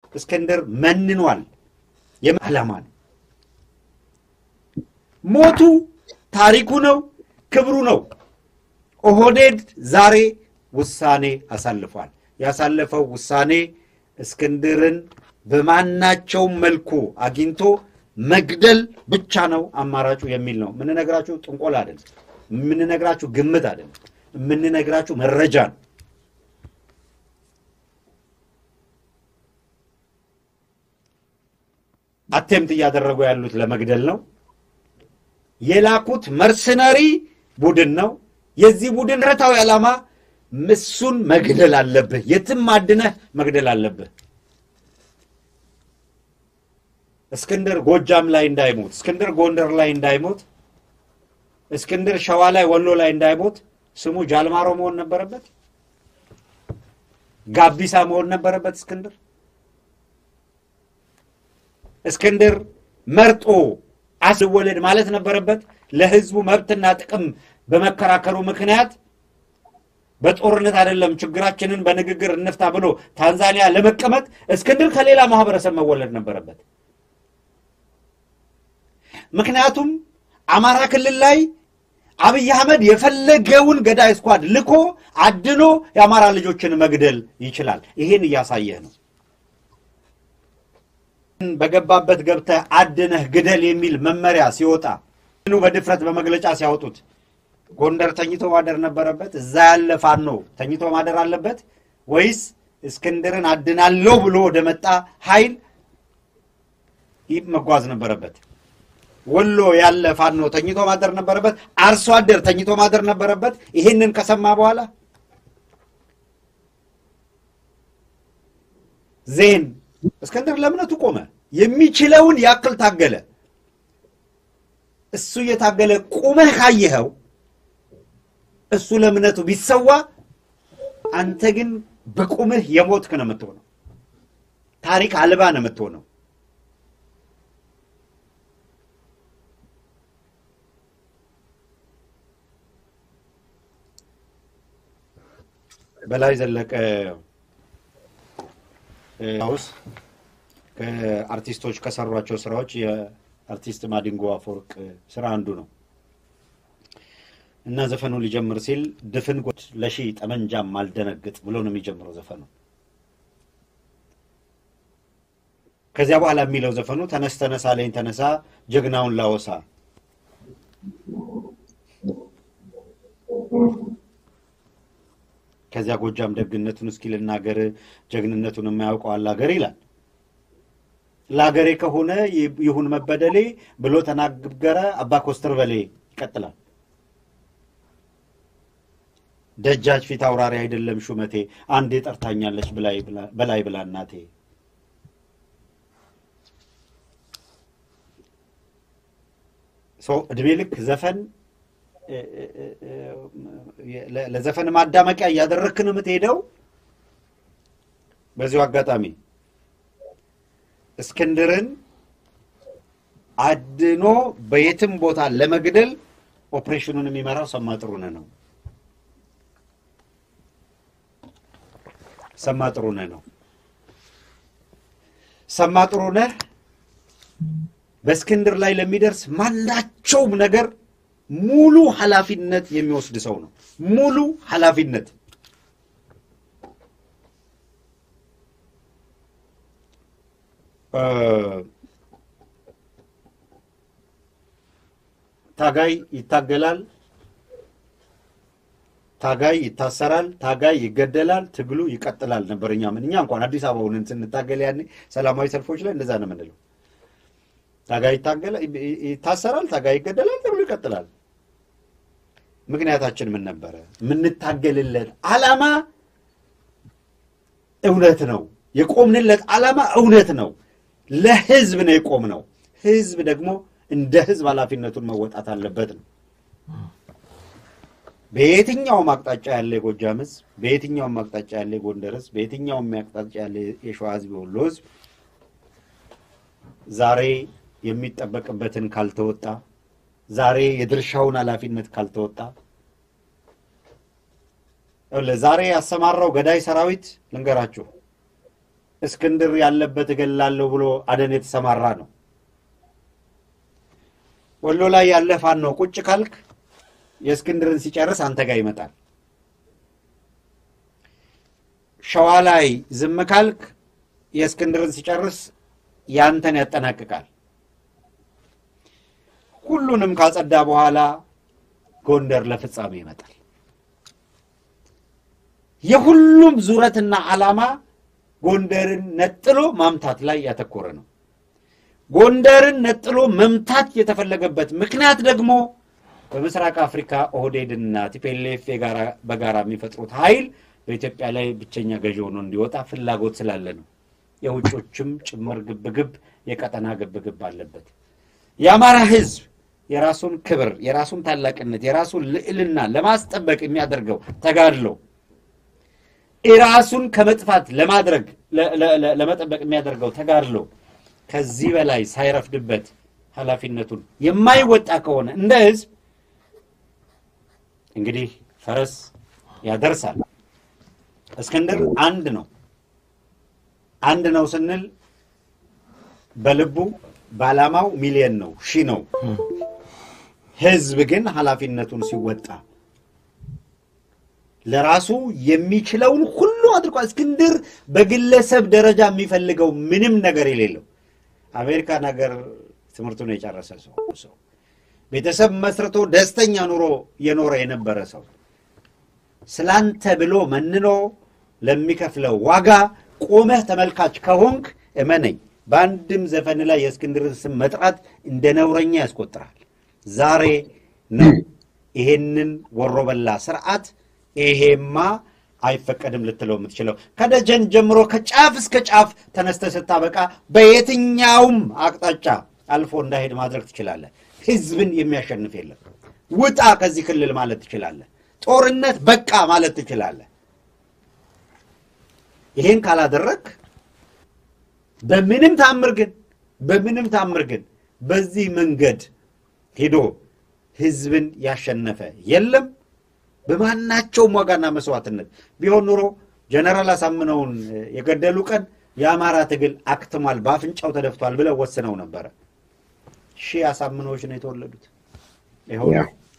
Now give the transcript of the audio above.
እስክንድር መንኗል። የዓላማ ነው። ሞቱ ታሪኩ ነው፣ ክብሩ ነው። ኦህዴድ ዛሬ ውሳኔ አሳልፏል። ያሳለፈው ውሳኔ እስክንድርን በማናቸውም መልኩ አግኝቶ መግደል ብቻ ነው አማራጩ የሚል ነው። የምንነግራችሁ ጥንቆላ አይደለም። የምንነግራችሁ ግምት አይደለም። የምንነግራችሁ መረጃ ነው። አቴምት እያደረጉ ያሉት ለመግደል ነው። የላኩት መርሰነሪ ቡድን ነው። የዚህ ቡድን ረታዊ ዓላማ እሱን መግደል አለብህ፣ የትም አድነህ መግደል አለብህ። እስክንድር ጎጃም ላይ እንዳይሞት፣ እስክንድር ጎንደር ላይ እንዳይሞት፣ እስክንድር ሸዋ ላይ ወሎ ላይ እንዳይሞት ስሙ ጃልማሮ መሆን ነበረበት። ጋቢሳ መሆን ነበረበት። እስክንድር እስክንድር መርጦ አስወለድ ማለት ነበረበት። ለህዝቡ መብትና ጥቅም በመከራከሩ ምክንያት በጦርነት አይደለም ችግራችንን በንግግር እንፍታ ብሎ ታንዛኒያ ለመቀመጥ እስክንድር ከሌላ ማህበረሰብ መወለድ ነበረበት። ምክንያቱም አማራ ክልል ላይ አብይ አህመድ የፈለገውን ገዳይ ስኳድ ልኮ አድኖ የአማራ ልጆችን መግደል ይችላል። ይሄን እያሳየህ ነው። በገባበት ገብተህ አድነህ ግደል የሚል መመሪያ ሲወጣ በድፍረት በመግለጫ ሲያወጡት ጎንደር ተኝቶ ማደር ነበረበት? እዛ ያለ ፋኖ ተኝቶ ማደር አለበት ወይስ እስክንድርን አድናለሁ ብሎ ወደ መጣ ኃይል ይህ መጓዝ ነበረበት? ወሎ ያለ ፋኖ ተኝቶ ማደር ነበረበት? አርሶ አደር ተኝቶ ማደር ነበረበት? ይህንን ከሰማ በኋላ ዜን እስክንድር ለእምነቱ ቆመ። የሚችለውን ያክል ታገለ። እሱ እየታገለ ቁመህ ካየኸው እሱ ለእምነቱ ቢሰዋ፣ አንተ ግን በቁምህ የሞትክ ነው የምትሆነው። ታሪክ አልባ ነው የምትሆነው። በላይ ዘለቀ ውስ ከአርቲስቶች ከሰሯቸው ስራዎች የአርቲስት ማዲንጎ አፈወርቅ ስራ አንዱ ነው እና ዘፈኑ ሊጀምር ሲል ድፍን ጎት ለሺ ጠመንጃም አልደነግጥ ብሎ ነው የሚጀምረው ዘፈኑ። ከዚያ በኋላ የሚለው ዘፈኑ ተነስ ተነሳ ለኝ ተነሳ ጀግናውን ላወሳ ከዚያ ጎጃም ደግነቱን እስኪ ልናገር ጀግንነቱን የማያውቀው አላገር ይላል። ለአገሬ ከሆነ ይሁን መበደሌ ብሎ ተናገረ አባ ኮስተር በሌ ይቀጥላል። ደጃች ፊት አውራሪ አይደለም ሹመቴ አንዴ ጠርታኛለች በላይ ብላ እናቴ። እድሜ ልክ ዘፈን ለዘፈን ማዳመቂያ እያደረግክ ነው የምትሄደው። በዚሁ አጋጣሚ እስክንድርን አድኖ በየትም ቦታ ለመግደል ኦፕሬሽኑን የሚመራው ሰማ ጥሩነህ ነው። ሰማ ጥሩነህ ነው። ሰማ ጥሩነህ በእስክንድር ላይ ለሚደርስ ማናቸውም ነገር ሙሉ ኃላፊነት የሚወስድ ሰው ነው። ሙሉ ኃላፊነት ታጋይ ይታገላል፣ ታጋይ ይታሰራል፣ ታጋይ ይገደላል፣ ትግሉ ይቀጥላል ነበር። እኛ ምን እኛ እንኳን አዲስ አበባ ሆነን ስንታገል ያኔ ሰላማዊ ሰልፎች ላይ እንደዛ ነው የምንለው። ታጋይ ይታሰራል፣ ታጋይ ይገደላል፣ ትግሉ ይቀጥላል። ምክንያታችን ምን ነበረ? የምንታገልለት ዓላማ እውነት ነው። የቆምንለት ዓላማ እውነት ነው። ለህዝብ ነው የቆምነው። ህዝብ ደግሞ እንደ ህዝብ ኃላፊነቱን መወጣት አለበት ነው። በየትኛውም አቅጣጫ ያለ የጎጃም ህዝብ፣ በየትኛውም አቅጣጫ ያለ የጎንደር ህዝብ፣ በየትኛውም አቅጣጫ ያለ የሸዋ ህዝብ፣ የወሎ ህዝብ ዛሬ የሚጠበቅበትን ካልተወጣ ዛሬ የድርሻውን ኃላፊነት ካልተወጣ ዛሬ ያሰማራው ገዳይ ሰራዊት ልንገራችሁ፣ እስክንድር ያለበት እገላለሁ ብሎ አደን የተሰማራ ነው። ወሎ ላይ ያለ ፋኖ ቁጭ ካልክ የእስክንድርን ሲጨርስ አንተ ጋር ይመጣል። ሸዋ ላይ ዝም ካልክ የእስክንድርን ሲጨርስ ያንተን ያጠናቅቃል። ሁሉንም ካጸዳ በኋላ ጎንደር ለፍጻሜ ይመጣል። የሁሉም ዙረትና ዓላማ ጎንደርን ነጥሎ ማምታት ላይ ያተኮረ ነው። ጎንደርን ነጥሎ መምታት የተፈለገበት ምክንያት ደግሞ በምስራቅ አፍሪካ ኦህዴድና ቲፔሌፍ በጋራ የሚፈጥሩት ኃይል በኢትዮጵያ ላይ ብቸኛ ገዢ ሆኖ እንዲወጣ ፍላጎት ስላለ ነው። የውጮችም ጭምር ግብግብ የቀጠና ግብግብ አለበት። የአማራ ሕዝብ የራሱን ክብር፣ የራሱን ታላቅነት፣ የራሱን ልዕልና ለማስጠበቅ የሚያደርገው ተጋድሎ ራሱን ከመጥፋት ለማድረግ ለመጠበቅ የሚያደርገው ተጋድሎ ከዚህ በላይ ሳይረፍድበት ኃላፊነቱን የማይወጣ ከሆነ እንደ ህዝብ እንግዲህ ፈረስ ያደርሳል። እስክንድር አንድ ነው። አንድ ነው ስንል በልቡ በዓላማው ሚሊየን ነው፣ ሺህ ነው። ህዝብ ግን ኃላፊነቱን ሲወጣ ለራሱ የሚችለውን ሁሉ አድርጓል። እስክንድር በግለሰብ ደረጃ የሚፈልገው ምንም ነገር የሌለው አሜሪካን ሀገር ትምህርቱን የጨረሰ ሰው ሰው ቤተሰብ መስርቶ ደስተኛ ኑሮ የኖረ የነበረ ሰው ስላንተ ብሎ መንኖ ለሚከፍለው ዋጋ ቆመህ ተመልካች ከሆንክ እመነኝ፣ በአንድም ዘፈን ላይ የእስክንድርን ስም መጥራት እንደ ነውረኛ ያስቆጥራል። ዛሬ ነው ይሄንን ወሮበላ ስርዓት ይሄማ አይፈቀድም ልትለው የምትችለው ከደጀን ጀምሮ ከጫፍ እስከ ጫፍ ተነስተ ስታበቃ በየትኛውም አቅጣጫ አልፎ እንዳሄድ ማድረግ ትችላለህ። ህዝብን የሚያሸንፍ የለም። ውጣ ከዚህ ክልል ማለት ትችላለህ። ጦርነት በቃ ማለት ትችላለህ። ይሄን ካላደረግ በምንም ታምር ግን በምንም ታምር ግን በዚህ መንገድ ሄዶ ህዝብን ያሸነፈ የለም። በማናቸውም ዋጋና መስዋዕትነት ቢሆን ኑሮ ጀነራል አሳምነውን የገደሉ ቀን የአማራ ትግል አክትሟል፣ በአፍንጫው ተደፍቷል ብለው ወስነው ነበረ። ሺህ አሳምነዎች ነው የተወለዱት። ይኸው